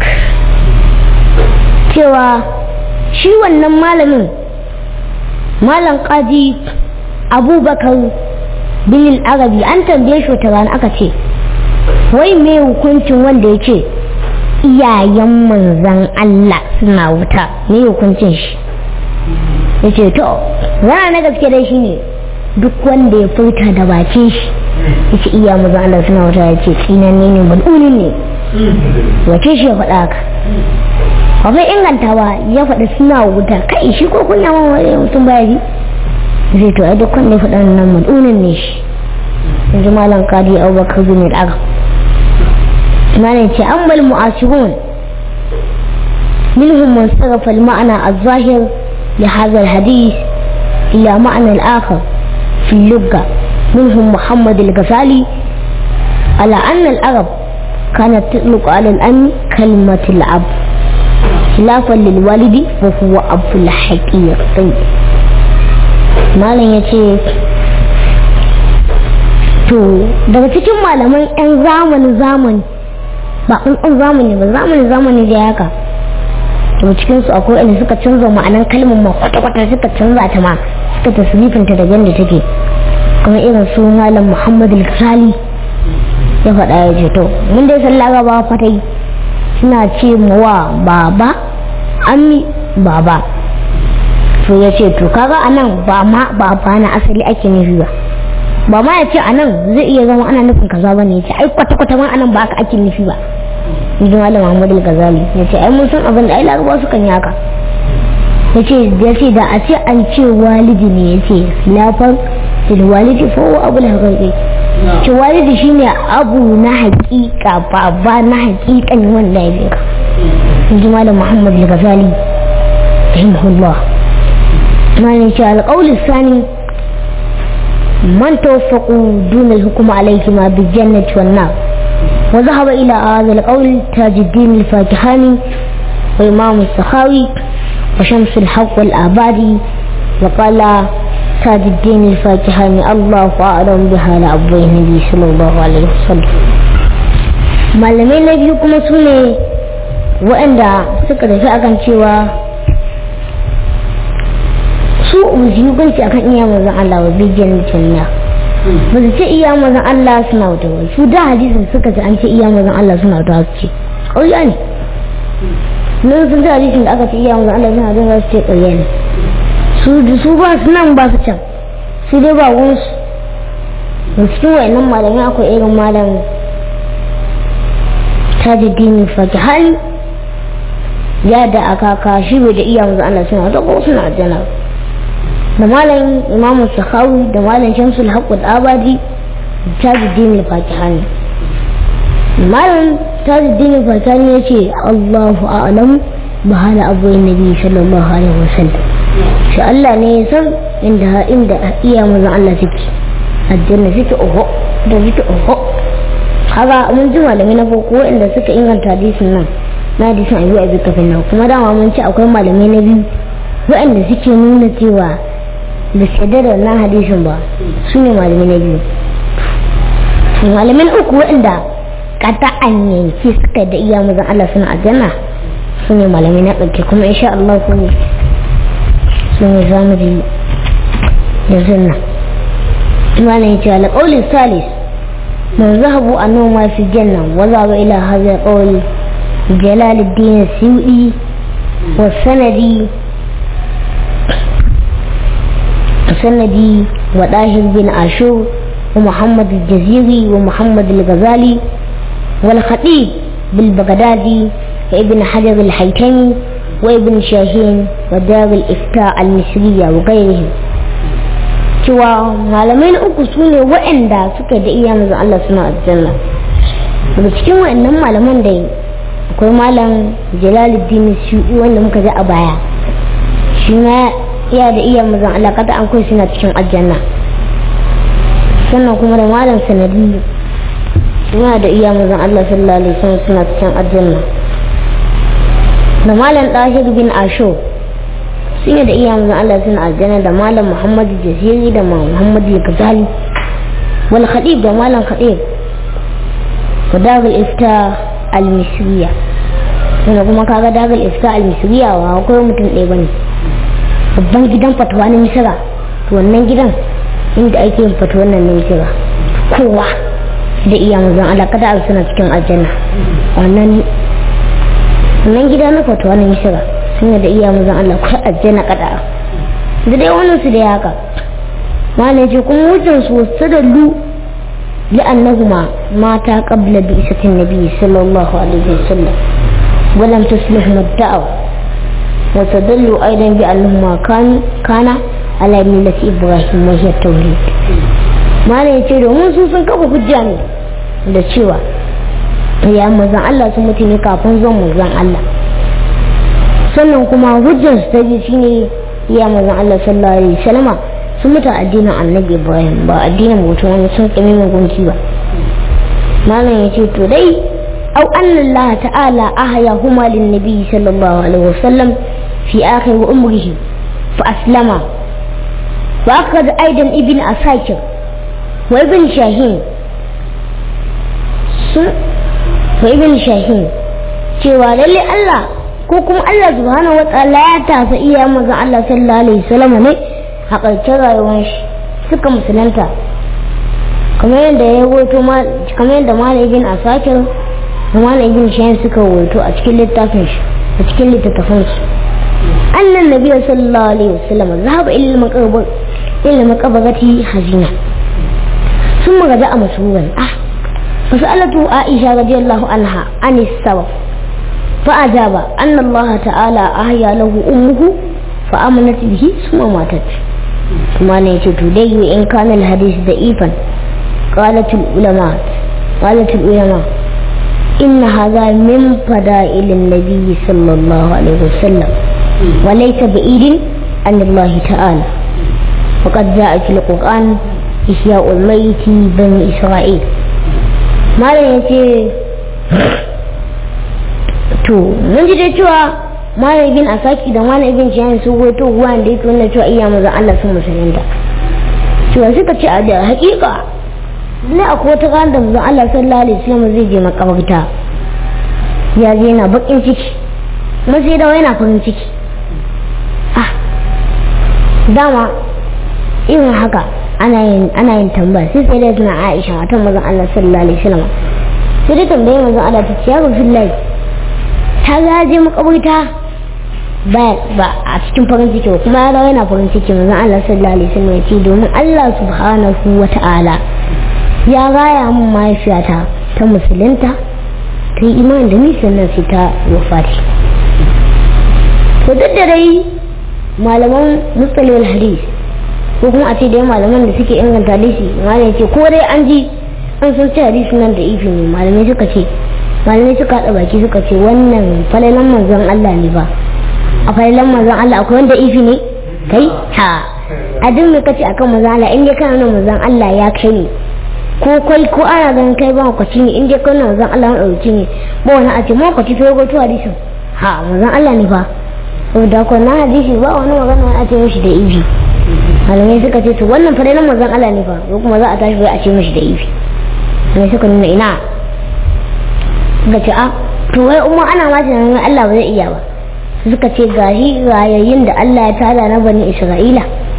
cewa shi wannan malamin malam qadi abubakar bin al-arabi an tambaye shi wata rana aka ce wai me hukuncin wanda ya ce iyayen manzan Allah suna wuta me hukuncin shi ya ce to rana na gaske dai shi ne duk wanda ya furta da bakin shi ya ce iya manzan Allah suna wuta ya ce tsinanne ne mal'unin ne wace shi ya faɗa haka akwai ingantawa ya faɗi suna wuta kai shi ko kun yawon wani mutum baya ji zai to ai duk wanda ya faɗa nan mal'unin ne shi yanzu malam kadi abubakar bin al'agam معنى أما المعاصرون منهم من صرف المعنى الظاهر لهذا الحديث إلى معنى الآخر في اللغة منهم محمد الغزالي على أن العرب كانت تطلق على الأم كلمة الأب خلافا للوالد وهو أب الحقيقي معنى يتي to daga cikin malaman 'yan zamanin zamani ba ƙunƙun zamani ba zamani zamani da haka to cikin su akwai inda suka canza ma'anar kalmar ma kwata-kwata suka canza ta ma suka tasrifinta da yadda take kuma irin su malam muhammad al-ghazali ya faɗa ya ce to mun dai san laraba fatai suna ce wa baba ammi baba to ya ce to kaga anan ba ma baba na asali ake nufi ba ba ma ya ce a nan zai iya zama ana nufin kaza ba ne ya ce ai kwata-kwata ma anan ba aka ake nufi ba in ji malam Muhammad al-Ghazali ya ce ai mun san abin da ai larabawa sukan yi haka ya ce ya ce da a ce an ce walidi ne ya ce lafar da walidi fa wa abu haƙiƙi ce walidi shine abu na haƙiƙa baba na haƙiƙan wanda ya fi ka in ji malam Muhammad al-Ghazali rahimahullah malam ce alƙawli sani من توفقوا دون الحكم عليهما بالجنة والنار وذهب إلى هذا القول تاج الدين الفاكهاني وإمام السخاوي وشمس الحق والآبادي وقال تاج الدين الفاكهاني الله أعلم بها لأبوي النبي صلى الله عليه وسلم malamai na biyu kuma su ne waɗanda suka tafi akan cewa su uzi hukunci akan iya mazan Allah wa bijan janna ba su ce iya mazan Allah suna wuta ba su da hadisin suka ce an ce iya mazan Allah suna wuta su ce ƙauya ne nan sun ji hadisin da aka ce iya mazan Allah suna wuta su ce ƙauya ne su su ba su nan ba su can su dai ba wunsu da cikin wayannan malamai akwai irin malam tajuddin fakihani ya da aka kashi bai da iya mazan Allah suna wuta ko suna aljanna da malam imamu sakhawi da malam shamsul haqqul abadi tajuddin al-fakihani malam tajuddin al-fakihani yace Allahu a'lam ba hala abuwar nabi sallallahu alaihi wasallam shi Allah ne ya san inda inda iya mazan Allah suke aljanna suke oho da suke oho haka mun ji malamai na farko inda suka inganta hadisin nan na hadisin abu abi kafin nan kuma dama mun ci akwai malamai na biyu waɗanda suke nuna cewa da shaidar da wannan hadisin ba su ne malamai na biyu malamin uku waɗanda kata an yanki suka da iya mazan Allah suna aljanna su ne malamai na ɗauke kuma insha Allah su ne su ne za mu ji yanzu nan malam ya ce alƙaulin salis من ذهبوا أنه ما في الجنة وذهب إلى هذا القول جلال الدين السيوئي والسندي السندي وطاهر بن عاشور ومحمد الجزيري ومحمد الغزالي والخطيب بالبغدادي وابن حجر الحيتمي وابن شاهين ودار الإفتاء المصرية وغيرهم cewa malamai na uku su ne waɗanda suka da iya mazan Allah suna aljanna daga cikin waɗannan malaman da akwai malam jalaluddin shuɗi wanda muka ji a baya shi ma iya da iya mazan Allah kada an kai suna cikin aljanna sannan kuma da malam sanadi suna da iya mazan Allah sallallahu alaihi wasallam suna cikin aljanna da malam ɗahir bin asho sun da iya mazan Allah suna aljanna da malam Muhammad Jaziri da Muhammad Al-Ghazali wal Khatib da malam Khatib wa dagal ifta al-misriya wanda kuma kaga dagal ifta al-misriya wa akwai mutum ɗaya bane babban gidan fatuwa na misira to wannan gidan inda ake yin fatuwa nan na misira kowa da iya mazan Allah kada suna cikin aljanna wannan wannan gida na fatuwa na misira sun da iya mazan Allah ko aljanna kada da dai wannan su da haka mana ce kuma wucin su sadallu لأنهما ماتا قبل بعثة النبي صلى الله عليه وسلم ولم تصلحهما الدعوة وتدلوا أيضا بأنهما كان كان على ملة إبراهيم وهي التوحيد ما لا يتيرو من سوسن كفا حجاني da cewa ya mazan Allah sun mutu ne kafin zuwan mazan Allah sannan kuma hujjar su ta ji shine ya mazan Allah sallallahu alaihi wasallama sun mutu addinin annabi Ibrahim ba addinin mutum wani sun kame gunki ba malam ya ce to dai au anna Allah ta'ala ahya huma lin nabi sallallahu alaihi wasallam fi akhir umrihi fa aslama wa akhad aidan ibn asakir wa ibn shahin sun wa ibn shahin cewa lalle Allah ko kuma Allah subhanahu wataala ya tasa iya maza Allah sallallahu alaihi wasallam ne a ƙarshen rayuwar shi suka musulunta kamar yadda ya wato kamar yadda malam ibn asakir da malam ibn shahin suka wato a cikin littafin shi a cikin littattafan su annan nabi sallallahu alaihi wasallam zahaba ila maqabar ila maqabarati hazina sun magaza a masuran ah fasalatu aisha radiyallahu anha anis sabab فأجاب أن الله تعالى أحيا له أمه فأمنت به ثم ماتت ثم نيت تدي إن كان الحديث ضعيفا قالت العلماء قالت العلماء إن هذا من فضائل النبي صلى الله عليه وسلم وليس بعيد عن الله تعالى وقد جاء في القرآن إحياء الميت بني إسرائيل ما يتي to mun ji dai cewa malam ibn asaki da malam ibn jiyan su goto ruwa da yake wannan cewa iya manzon Allah sun musulunta cewa suka ce a da hakika ne akwai wata ran da manzon Allah sallallahu alaihi wasallam zai je makabarta ya je yana bakin ciki kuma sai dawo yana farin ciki ah dama irin haka ana yin ana yin tambaya sai sai da tuna Aisha matan manzon Allah sallallahu alaihi wasallam sai dai tambaye manzon Allah ta ce ya Rasulullahi ta gaje makabarta ba ba a cikin farin ciki ba kuma ya yana farin ciki manzon Allah sallallahu alaihi wasallam ya ce domin Allah subhanahu wata'ala ya gaya mun mahaifiyata ta musulunta ta yi imani da ni sannan sai ta wafati to duk da dai malaman mustalil hadis ko kuma a ce dai malaman da suke inganta hadisi malam ce ko dai an ji an san ce hadisi nan da ifi ne malamai suka ce malamai suka haɗa baki suka ce wannan falalan manzon Allah ne ba a falalan manzon Allah akwai wanda ifi ne kai ha a duk mai kace akan manzon Allah in dai kana nan manzon Allah ya kai ne ko kai ko ana ganin kai ba kwaci ne in dai kana manzon Allah ya dauki ne ba wani a ce ma kwaci sai go to hadisin ha manzon Allah ne fa saboda ko na hadisi ba wani magana a ce mishi da ifi malamai suka ce to wannan falalan manzon Allah ne fa ko kuma za a tashi bai a ce mishi da ifi ne suka nuna ina suka ce a to wai umma ana ma tunanin Allah ba zai iya ba suka ce gashi rayayin da Allah ya tada na bani Isra'ila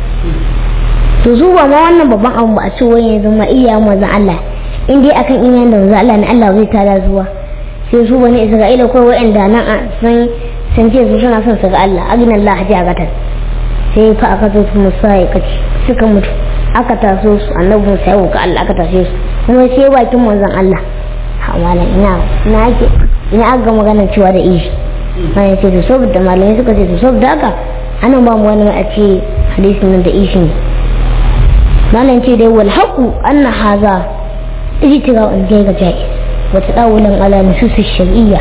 to su ba ma wannan babban abu ba a ce wai ya zama iya manzon Allah in dai akan iyayen da manzon Allah ne Allah zai tada zuwa sai su bani Isra'ila ko wa'anda nan a san san ce su suna son su ga Allah agin Allah ji a gatar sai fa aka zo su musa ya kaci suka mutu aka taso su annabi Musa ya ga Allah aka tashe su kuma sai bakin manzon Allah malam ina ina ake ina aka magana cewa da ishi malam ce to saboda malamai suka ce to saboda haka ana ba mu wani a ce hadisin nan da ishi ne malam ce dai wal haqu anna haza ijtira an ga jai wa tadawulan ala nusus shar'iyya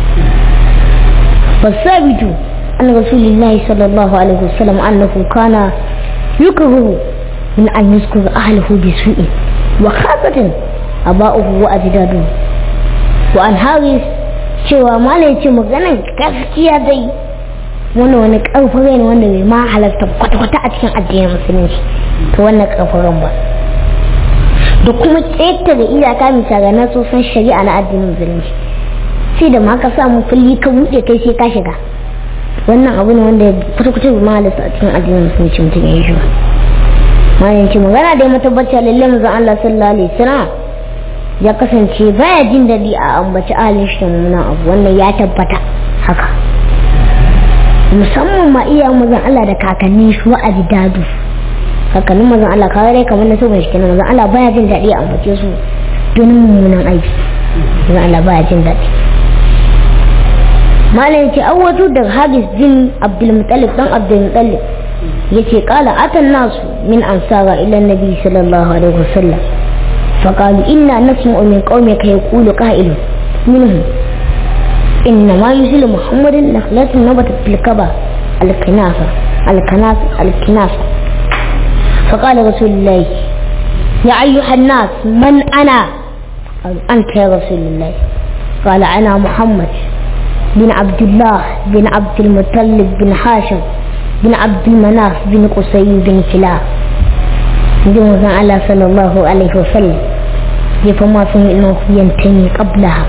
فالثابت أن رسول الله صلى الله عليه وسلم أنه كان يكره من أن يذكر أهله بسوء وخاصة أباؤه وأجداده وأن هارس cewa malai ce maganar gaskiya dai wannan wani karfare ne wanda bai ma halarta kwata-kwata a cikin addinin musulunci to wannan karfaren ba da kuma ƙetare iyaka misali na sosan shari'a na addinin musulunci sai da ma ka samu kulli ka buɗe kai sai ka shiga wannan abu ne wanda kwata-kwata bai ma halarta a cikin addinin musulunci mutum ya yi shi ba malai ce magana da ya matabbata lalle manzon Allah sallallahu alaihi wasallam ya kasance baya jin daɗi a ambaci ahalin shi da mummunan abu wannan ya tabbata haka musamman ma iya mazan Allah da kakanni su a dadu kakannin mazan Allah kawai dai kamar na so mai shi mazan Allah baya jin daɗi a ambace su don mummunan aiki mazan Allah baya jin daɗi malam ce awwatu da habis bin abdulmutallib dan abdulmutallib yace kala atan nasu min ansara ila nabi sallallahu alaihi wasallam فقالوا إنا نسمع من قومك يقول قائل منهم إنما يزل محمد نخلة نبتت في الكبا الكنافة الكنافة الكنافة فقال رسول الله يا أيها الناس من أنا قال أنت يا رسول الله قال أنا محمد بن عبد الله بن عبد المطلب بن هاشم بن عبد المناف بن قصي بن كلاب جمع الله صلى الله عليه وسلم يفما سمعنا ينتمي قبلها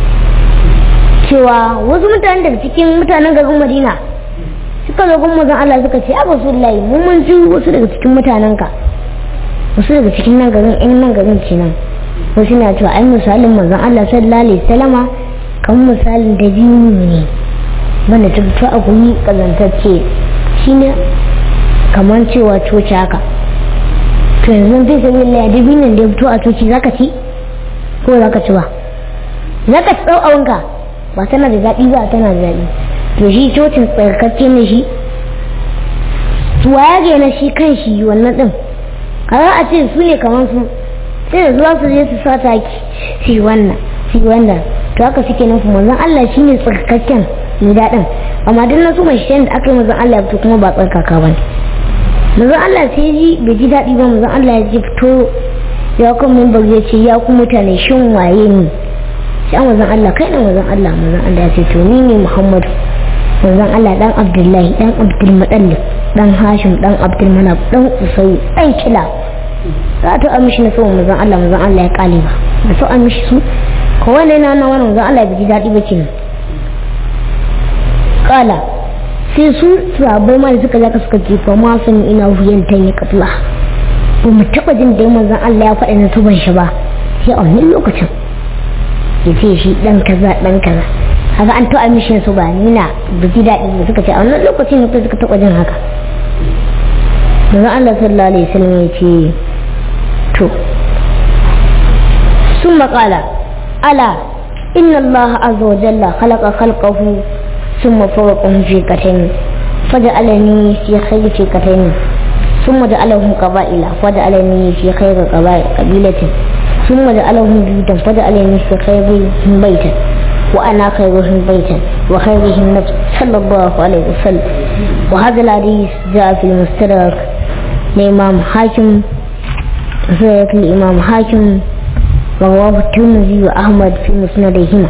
cewa wasu mutane daga cikin mutanen garin madina suka zo gun mazan Allah suka ce abu sullahi mun mun ji wasu daga cikin mutanen ka wasu daga cikin nan garin in nan garin kenan wasu na cewa ai misalin mazan Allah sallallahu alaihi wasallama kan misalin da biyu ne wanda ta fito a guri kazantacce shine kamar cewa coci haka to yanzu fi sabi Allah ya dubi nan da ya fito a coci zaka ci ko zaka ci ba zaka ci tsau awanka ba tana da zaɓi ba tana da zaɓi to shi cocin tsarkake ne shi tuwa ya gina shi kan shi wannan ɗin kaza a ce su ne kamar su sai da zuwa su je su sa taki su yi wannan su yi wannan to haka suke nufi manzon Allah shi ne tsarkaken mai daɗin amma duk na su mai shi da aka yi manzon Allah ya fito kuma ba tsarkaka ba ne manzon Allah sai ji bai ji daɗi ba manzon Allah ya ji fito ya kan mimbar ya ce ya ku mutane shin waye ne sai manzon Allah kai ne manzon Allah manzon Allah ya ce to ni ne Muhammadu manzon Allah dan Abdullahi dan Abdul Muttalib dan Hashim dan Abdul Manaf dan Usay dan Kila za ta amshi na so manzon Allah manzon Allah ya kale ba da so amshi su ko wanda yana nan wannan manzon Allah bai ji dadi ba kenan kala sai su sabai ma da suka zaka suka ce fa ma sun ina huyan tan ya katla ba mu taba jin da manzon Allah ya faɗa na tuban shi ba sai a wani lokacin ya ce shi dan kaza dan kaza haka an taɓa mishin su ba nina da ji daɗi da suka ce a wannan lokacin ne suka taɓa jin haka manzon Allah sallallahu alaihi wasallam ya ce to sun maƙala ala inna Allah azza wa jalla khalaqa khalqahu thumma fawqahu fi katayn faja'alani fi khayri fi katayn ثم جعلهم قبائل فجعلني في خير قبيلة ثم جعلهم بيوتا فجعلني في خيرهم بيتا وأنا خيرهم بيتا وخيرهم نفس صلى الله عليه وسلم وهذا الحديث جاء في المستدرك لإمام حاكم زيك الإمام حاكم رواه الترمذي وأحمد في مسندهما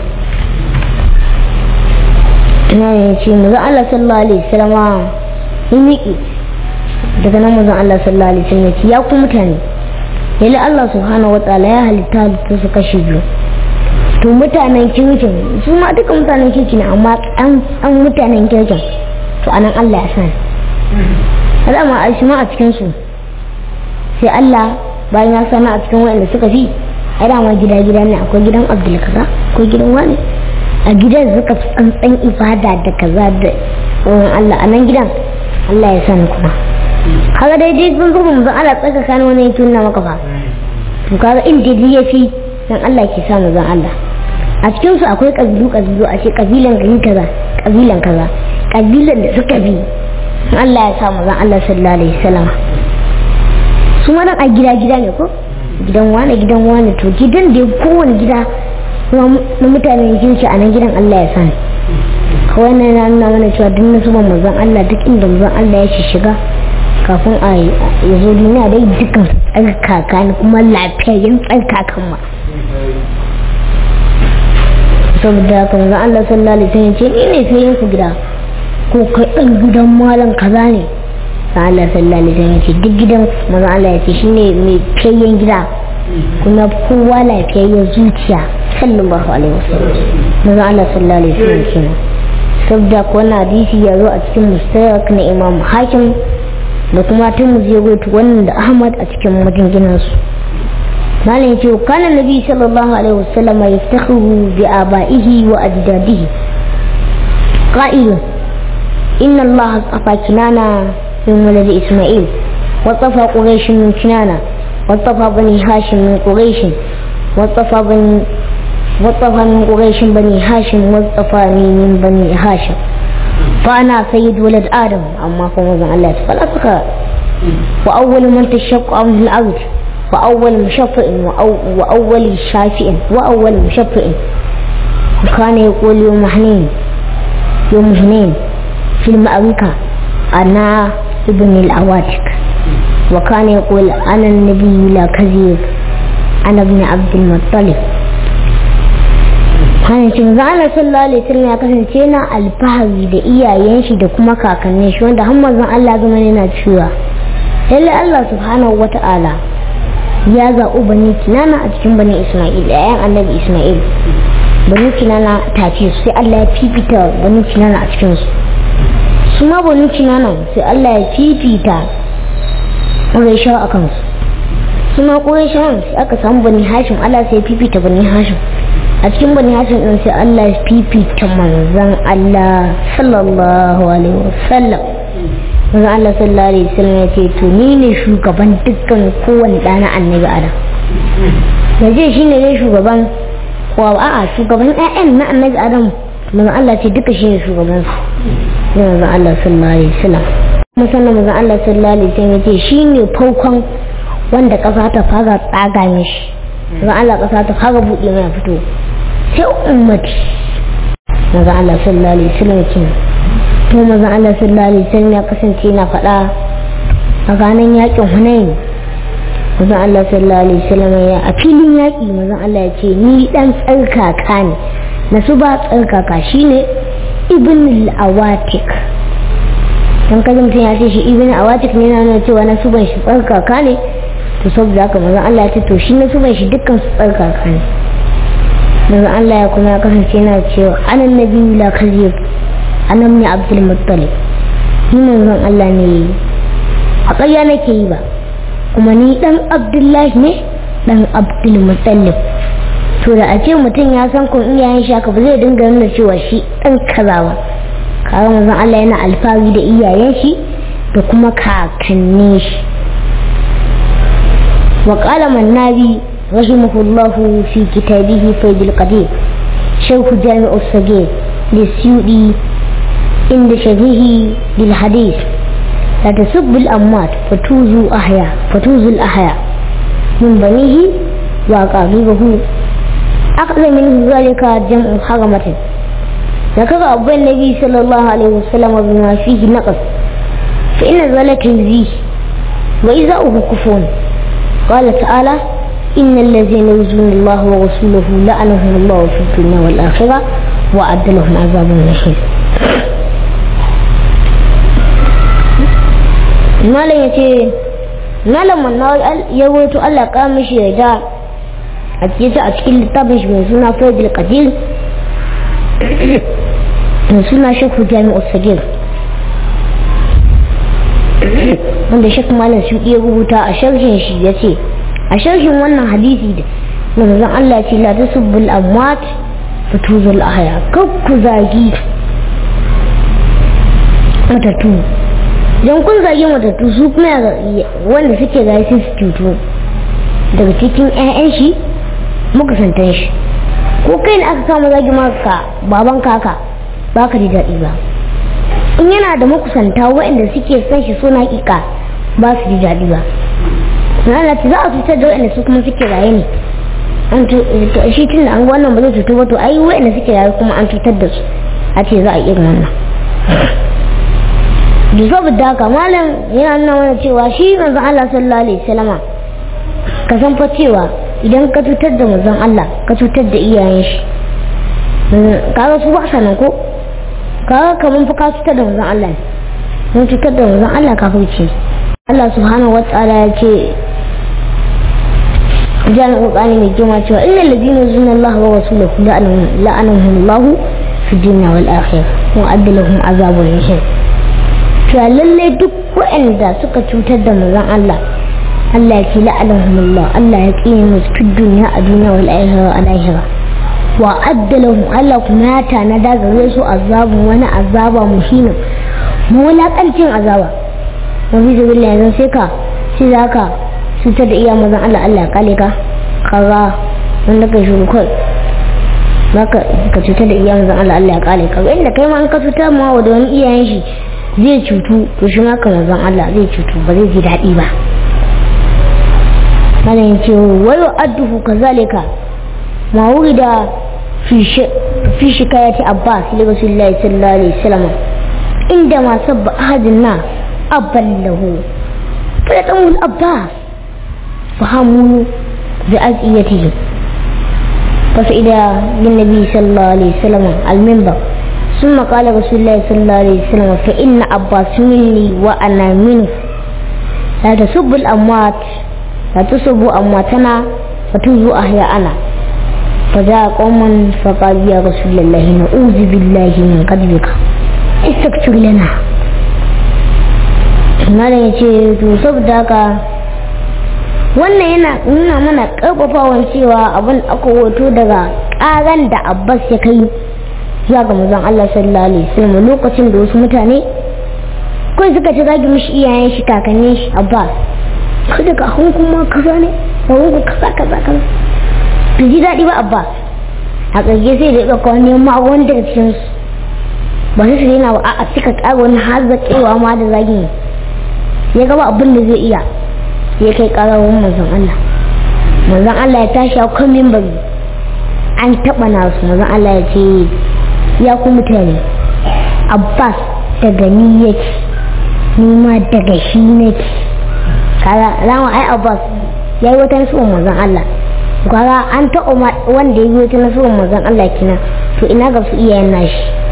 na ce maza Allah sallallahu alaihi wasallam ya miƙe daga nan mazan Allah sallallahu alaihi wasallam ya ce ya ku mutane yalla Allah subhanahu wa ta'ala ya halitta halittu su kashi biyu to mutanen kirkin su ma duka mutanen kirki ne amma an mutanen kirkin to anan Allah ya sani alama a shi ma a cikin su sai Allah bayan ya sana a cikin wanda suka fi ai dama gida gida ne akwai gidan Abdul kaza akwai gidan wani a gidan suka fi tsantsan ibada da kaza da tsohon Allah a nan gidan Allah ya sani kuma kaga dai dai sun zuba mu Allah tsaka kana wani yake nuna maka fa to kaga inda dai yafi dan Allah ke sa mu zan Allah a cikin su akwai kabilu kabilu a ce kabilan gari kaza kabilan kaza kabilan da suka bi Allah ya sa mu zan Allah sallallahu alaihi wasallam su ma a gida gida ne ko gidan wani gidan wani to gidan da kowane gida na mutanen kirki a nan gidan Allah ya sani kawai na nuna mana cewa duk na zuba mazan Allah duk inda mazan Allah ya shiga kafin a ya zo duniya dai dukkan tsarkaka ne kuma lafiyayyen tsarkakan ma saboda haka mazan Allah sallallahu alaihi wasallam ce ni ne sai yin ku gida ko kai ɗan gidan malam kaza ne sai Allah sallallahu alaihi wasallam ce duk gidan mazan Allah ya ce shine mai fiyayyen gida kuma kowa lafiyayyen zuciya sallallahu alaihi wasallam mazan Allah sallallahu alaihi wasallam kenan saboda ko wannan hadisi ya zo a cikin mustadrak na Imam Hakim da kuma tun mu je gotu wannan da Ahmad a cikin maganganunsu malam yace kana nabi sallallahu alaihi wasallam yaftakhiru bi abaihi wa ajdadihi qa'il inna Allah astafa kinana min walad isma'il wa tafa quraish min kinana wa tafa bani hashim min quraish wa tafa bani وطفى من قريش بني هاشم واصطفاني من بني هاشم فأنا سيد ولد آدم أما فوز الله فلا فخر وأول من تشق عنه الأرض وأول مشفع وأو وأول شافع وأول مشفع وكان يقول يوم حنين يوم حنين في المأركة أنا ابن الأواتك وكان يقول أنا النبي لا كذب أنا ابن عبد المطلب hannun zana sallallahu alaihi wasallam ya kasance na alfahari da iyayen shi da kuma kakannin shi wanda har manzon Allah zama yana cewa lalle Allah subhanahu wata'ala ya zaɓi bani kinana a cikin bani Isma'il yayan annabi Isma'il bani kinana tace su sai Allah ya fifita bani kinana a cikin su su ma bani kinana sai Allah ya fifita Qurayshawa akan su su ma Qurayshawan sai aka samu bani Hashim Allah sai ya fifita bani Hashim a cikin bani hashin din sai Allah ya fifita manzan Allah sallallahu alaihi wasallam manzan Allah sallallahu alaihi wasallam ya ce to ni ne shugaban dukkan kowane ɗana annabi adam da je shi ne shugaban wa a'a shugaban ƴaƴan na annabi adam manzan Allah ce duka shi ne shugaban su manzan Allah sallallahu alaihi wasallam musamman manzan Allah sallallahu alaihi wasallam ya ce shi ne farkon wanda ƙasa ta fara tsaga mishi manzan Allah ƙasa ta fara buɗe mai fito sai ummati maza Allah sallallahu alaihi wasallam kenan to maza Allah sallallahu alaihi wasallam ya kasance yana faɗa a ranar yakin Hunain maza Allah sallallahu alaihi wasallam ya a filin yaki maza Allah ya ce ni dan tsarkaka ne na su ba tsarkaka shine ibn al-awatik dan kaji mutum ya ce shi ibn awatik ne na nuna cewa nasuban shi tsarkaka ne to saboda haka manzon Allah ya ce to shi nasuban shi dukkan su tsarkaka ne manzon Allah ya kuma ya kasance yana cewa anan nabiyyu la kazib anan ne abdul muttalib ni manzon Allah ne a ƙarya nake yi ba kuma ni dan abdullahi ne dan abdul muttalib to da a ce mutum ya san kun iyayen shi haka ba zai dinga nuna cewa shi dan kaza ba kaga manzon Allah yana alfahari da iyayen shi da kuma kakannin shi wa qala mannabi rahimahullahu fi kitabihi faidul qadir shaykh jami'u sagir lisyudi inda shabihi bil hadith la tasubbu al amwat fatuzu ahya fatuzu al ahya min banihi wa qabibahu aqza min zalika jam'u haramatin ذكر أبو النبي صلى الله عليه وسلم بما فيه نقص فإن ذلك يزيه وإذاؤه كفون قال تعالى إن الذين يؤذون الله ورسوله لعنهم الله في الدنيا والآخرة وأعد لهم عذابا نحيل malam ya ce malam wannan ya wato Allah ka mishi ya da a cikin littafin shi mai suna Faidul Qadir mai suna shakku jami'ar sagir wanda shakku malam su iya rubuta a sharhin shi ya ce a sharhin wannan hadisi da manzon Allah ce la tasubbul amwat fatuzul ahya kakku zagi matattu don kun zagi matattu su kuma wanda suke zagi su cutu daga cikin 'ya'yan shi mukasantan shi ko kai ne aka kama zagi maka baban kaka ba ka ji daɗi ba in yana da makusanta waɗanda suke son shi suna ƙiƙa ba su ji daɗi ba na ce za a cutar da waɗanda su kuma suke raye ne an shi tun da an wannan ba zai cutu ba to ai waɗanda suke raye kuma an cutar da su a ce za a irin wannan da saboda haka malam yana nuna mana cewa shi manzon Allah sallallahu alaihi wasallama ka san fa cewa idan ka cutar da manzon Allah ka cutar da iyayen shi kaga su ba sanan ko kaga kaman fa ka cutar da manzon Allah mun cutar da manzon Allah ka huce Allah subhanahu wa ta'ala ya ce jan qur'ani mai girma cewa innal ladina yuzuna Allah wa rasulahu la'anahum Allah fi dunya wal akhirah wa adalahum azabun shadid to lalle duk waɗanda suka cutar da manzon Allah Allah ya ce la'anahum Allah Allah ya tsine musu fi dunya a duniya wal akhirah a lahira wa addalahum Allah kuma ya tanada gare su azabun wani azaba muhimmin mawulakancin azaba wani da billahi yanzu sai ka sai za ka cutar da iya mazan Allah Allah ya kale ka kaza wanda ka shuru kai baka ka cutar da iya mazan Allah Allah ya kale ka inda kai ma an ka cutar ma wa da wani iyayen shi zai cutu to shi ma ka mazan Allah zai cutu ba zai ji daɗi ba mana yin ce wayo adduhu kazalika ma wurida في شكاية عباس لرسول الله صلى الله عليه وسلم عندما سب أحد الناس أبا له فيتم الأباس فهموا بأزئيته فسئل للنبي صلى الله عليه وسلم المنبر ثم قال رسول الله صلى الله عليه وسلم فإن عباس مني وأنا منه لا تسب الأموات لا تسبوا أمواتنا فتوزوا أحياءنا فجاء قوم فقال يا رسول الله نعوذ بالله من قدرك استغفر لنا malam ya ce to saboda haka wannan yana nuna mana karfafawan cewa abin aka hoto daga karan da abbas ya kai zuwa ga mazan allah sallallahu alaihi wasallam lokacin da wasu mutane kawai suka ci zagi mishi iyayen shi kakannin shi abbas kada ka hun kuma kaza ne ka hun kaza kaza kaza bai ji daɗi ba abba a ƙarge sai da ɗauka wani ma wani daga cikin su ba su su yana ba a cika ƙara wani har zaƙewa ma da zagin ya gaba abin da zai iya ya kai ƙarar wani manzon Allah manzon Allah ya tashi a kan mimbari an taɓa nasu manzon Allah ya ce ya ku mutane abbas daga ni yake ni ma daga shi nake kaga rama ai abbas ya yi wata nasuwan manzon Allah kaga an taɓa wanda ya yi wata nasuwan manzon Allah kina to ina ga su iyayen nashi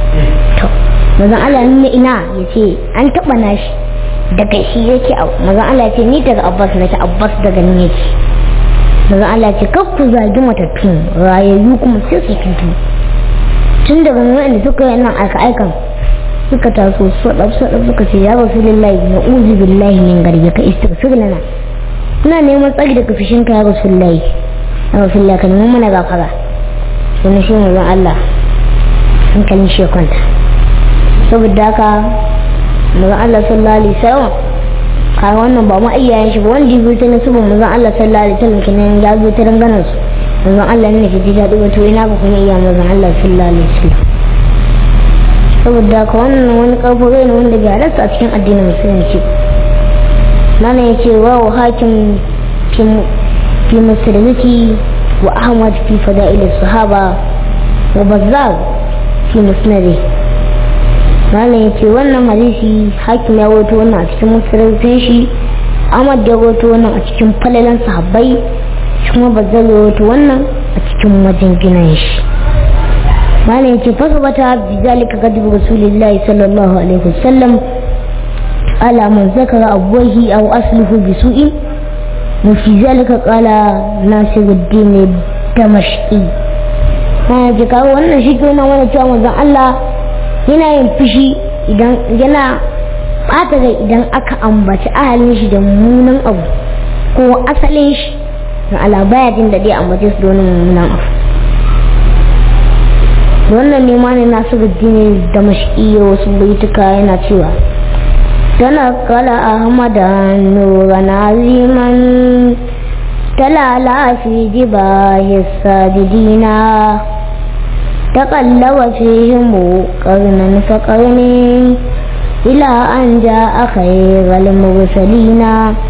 to mazan Allah ne ina ya ce an taɓa nashi daga shi yake mazan Allah ce ni daga abbas nake abbas daga ni yake mazan Allah ce kaf ku zagi matattun rayayyu kuma sai su tutu tun daga wanda suka yi nan aika aikan suka taso sadaf sadaf suka ce ya rasulullahi na uzu billahi min garbi ka istighfir lana ina neman tsari daga fishinka ya rasulullahi ya rasulullahi ka nemi mana gafara wani shi mazan Allah hankalin shi ya kwanta saboda haka mazan Allah sallallahu alaihi wasallam kai wannan ba ma iyayen shi ba wanda ya ta nasu ba mazan Allah sallallahu alaihi wasallam kenan ya zo ta danganan su mazan Allah ne ke ji daɗi wato ina ba kuma iya mazan Allah sallallahu alaihi wasallam saboda haka wannan wani ƙarfi rai ne wanda bai halarta a cikin addinin musulunci nana ya ce wa hakim fi musulunci wa ahmad fi fada'il sahaba wa bazzar fi musnadi malam ya ce wannan hadisi hakim ya wato wannan a cikin musulunci shi ahmad ya wato wannan a cikin falalan sahabbai kuma bazzar ya wato wannan a cikin wajen ginin shi malam ya ce fasabata bi zalika gadibu rasulillahi sallallahu alaihi wasallam على من ذكر أبويه أو أصله بسوء وفي ذلك قال ناصر الدين الدمشقي ما ji kawo wannan shi ke wani cewa manzon Allah yana yin fushi idan yana ɓata rai idan aka ambaci ahalin shi da mummunan abu ko asalin shi na ala baya jin da dai ambace su da wani mummunan abu wannan ne ma ne nasiru dini da mashiki wasu baituka yana cewa تنقل أحمدا نورا عظيما تلالى في جباه الساجدين تقلب فيهم قرنا فقرن إلى أن جاء خير المرسلين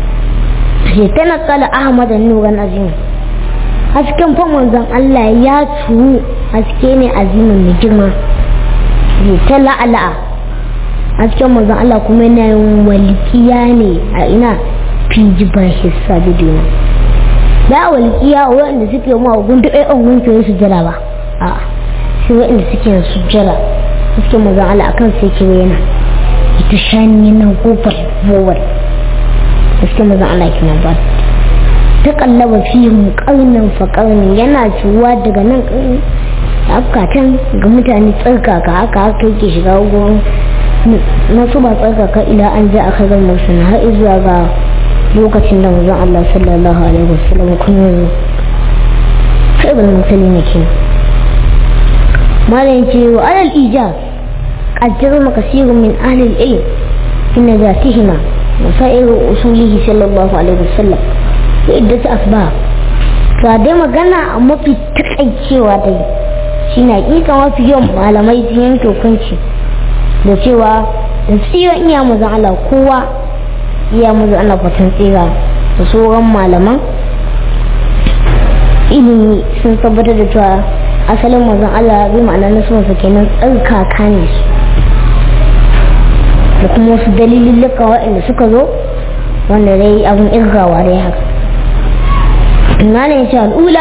تنقل أحمد نورا عظيما hasken famon zan Allah ya turu haske ne azimin mai girma ta la'ala'a hasken manzon Allah kuma yana yin walƙiya ne a ina fi jibar hissa biduna da walƙiya waɗanda suke ma gundu ɗaya an gunke su jira ba a sai waɗanda suke su jira hasken manzon Allah akan sai ke yana ita shani yana kofar bowar hasken manzon Allah kina ba ta kallaba fi mu ƙarnin fa ƙarnin yana ciwuwa daga nan ƙarni afkatan ga mutane tsarkaka haka haka yake shiga gurin na su ba tsarkaka ila an ja a kagar musulun har zuwa ga lokacin da mazan Allah sallallahu alaihi wasallam kun yi kaibal musulun ne ke malam ce wa alal ijaz قدر كثير من أهل العلم في نجاتهما وسائر أصوله صلى الله عليه وسلم وعدة أسباب فدai magana a mafi takaicewa dai shi na ƙiƙa mafi yawan malamai sun yanke hukunci da cewa da tsiran iya mazan Allah kowa iya mazan Allah fatan tsira da sauran malaman ilimi sun tabbatar da cewa asalin mazan Allah zai ma'ana na sunansa kenan tsarkaka ne su da kuma wasu dalilin lika waɗanda suka zo wanda dai abin irgawa dai haka na ne ce al'ula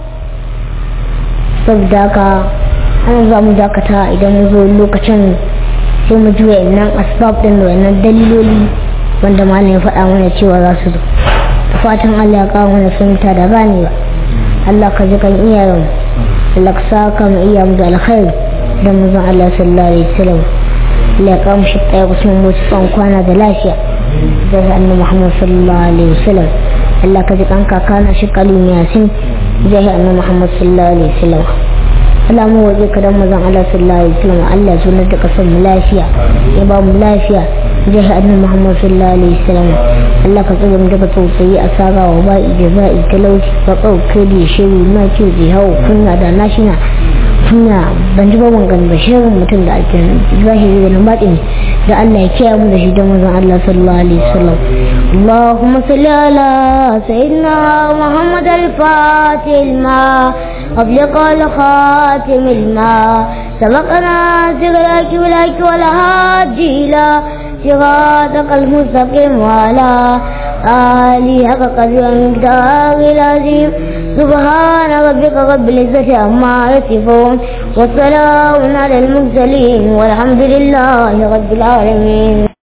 saboda ka ana za mu dakata idan mu zo lokacin sai mu ji wayannan asbab din da wayannan daliloli wanda malam ya faɗa mana cewa za su zo da fatan Allah ya kawo mana fahimta da ganewa Allah ka ji kan iyayen Allah ka saka mu iya mu da alkhairi da mu zan Allah sallallahu alaihi wasallam Allah ya kawo mu shi ɗaya kusan mu tsawon kwana da lafiya da annabi Muhammad sallallahu alaihi wasallam Allah ka ji kan kakana shi kalim yasin zai annabi Muhammad sallallahu alaihi wasallam Allah mu waje ka dan mazan Allah sallallahu alaihi wasallam Allah ya zunar da kasar mu lafiya ya ba mu lafiya zai annabi Muhammad sallallahu alaihi wasallam Allah ka tsare mu daga tausayi a sara wa ba ijaza'i talauci ba kauke da shiru na ce zai hawo kunna da nashina kunna ban ji ba wangan ba shirin mutum da ake zahiri da nan baɗin da Allah ya kiyaye mu da shi da mazan Allah sallallahu alaihi wasallam اللهم صل على سيدنا محمد الفاتح الماء أبلغ الخاتم الماء سبقنا سرك ولك والهادي إلى صراطك المستقيم وعلى آله حق قدر المقدار العظيم سبحان ربك رب العزة عما يصفون وسلام على المرسلين والحمد لله رب العالمين